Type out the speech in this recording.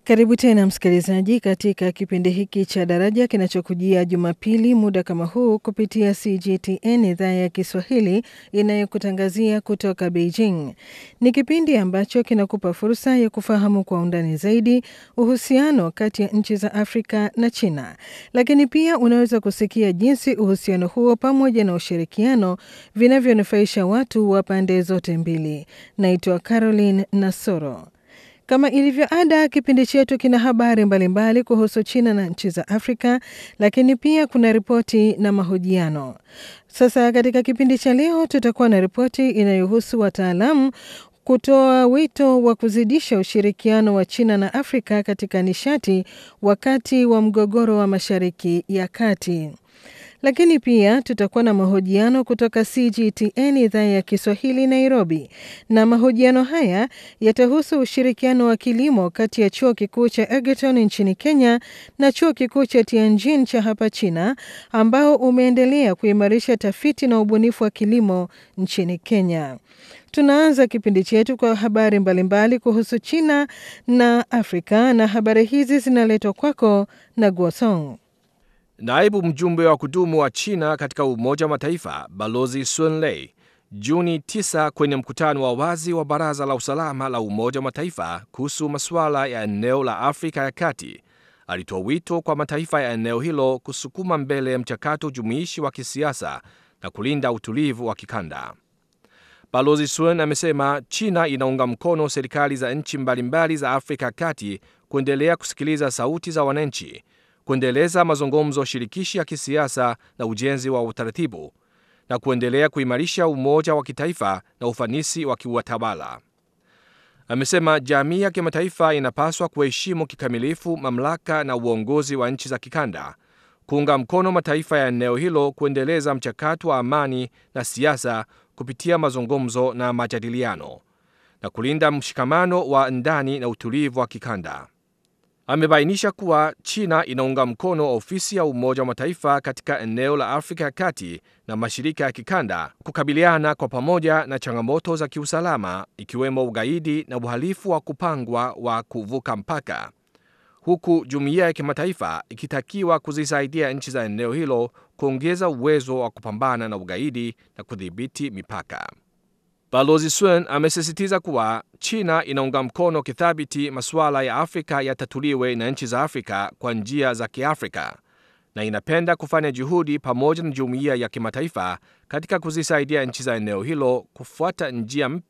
Karibu tena msikilizaji, katika kipindi hiki cha Daraja kinachokujia Jumapili muda kama huu kupitia CGTN idhaa ya Kiswahili inayokutangazia kutoka Beijing. Ni kipindi ambacho kinakupa fursa ya kufahamu kwa undani zaidi uhusiano kati ya nchi za Afrika na China, lakini pia unaweza kusikia jinsi uhusiano huo pamoja na ushirikiano vinavyonufaisha watu wa pande zote mbili. Naitwa Caroline Nasoro. Kama ilivyo ada, kipindi chetu kina habari mbalimbali kuhusu China na nchi za Afrika, lakini pia kuna ripoti na mahojiano. Sasa katika kipindi cha leo tutakuwa na ripoti inayohusu wataalamu kutoa wito wa kuzidisha ushirikiano wa China na Afrika katika nishati wakati wa mgogoro wa Mashariki ya Kati lakini pia tutakuwa na mahojiano kutoka CGTN idhaa ya Kiswahili Nairobi, na mahojiano haya yatahusu ushirikiano wa kilimo kati ya chuo kikuu cha Egerton nchini Kenya na chuo kikuu cha Tianjin cha hapa China, ambao umeendelea kuimarisha tafiti na ubunifu wa kilimo nchini Kenya. Tunaanza kipindi chetu kwa habari mbalimbali kuhusu China na Afrika, na habari hizi zinaletwa kwako na Guosong. Naibu mjumbe wa kudumu wa China katika Umoja wa Mataifa Balozi Sun Lei Juni 9 kwenye mkutano wa wazi wa Baraza la Usalama la Umoja wa Mataifa kuhusu masuala ya eneo la Afrika ya Kati alitoa wito kwa mataifa ya eneo hilo kusukuma mbele mchakato jumuishi wa kisiasa na kulinda utulivu wa kikanda. Balozi Sun amesema China inaunga mkono serikali za nchi mbalimbali za Afrika ya Kati kuendelea kusikiliza sauti za wananchi kuendeleza mazungumzo shirikishi ya kisiasa na ujenzi wa utaratibu na kuendelea kuimarisha umoja wa kitaifa na ufanisi wa kiutawala. Amesema jamii ya kimataifa inapaswa kuheshimu kikamilifu mamlaka na uongozi wa nchi za kikanda, kuunga mkono mataifa ya eneo hilo kuendeleza mchakato wa amani na siasa kupitia mazungumzo na majadiliano na kulinda mshikamano wa ndani na utulivu wa kikanda. Amebainisha kuwa China inaunga mkono ofisi ya Umoja wa Mataifa katika eneo la Afrika ya Kati na mashirika ya kikanda kukabiliana kwa pamoja na changamoto za kiusalama ikiwemo ugaidi na uhalifu wa kupangwa wa kuvuka mpaka, huku jumuiya ya kimataifa ikitakiwa kuzisaidia nchi za eneo hilo kuongeza uwezo wa kupambana na ugaidi na kudhibiti mipaka. Balozi Sun amesisitiza kuwa China inaunga mkono kithabiti masuala ya Afrika yatatuliwe na nchi za Afrika kwa njia za Kiafrika na inapenda kufanya juhudi pamoja na jumuiya ya kimataifa katika kuzisaidia nchi za eneo hilo kufuata njia mpya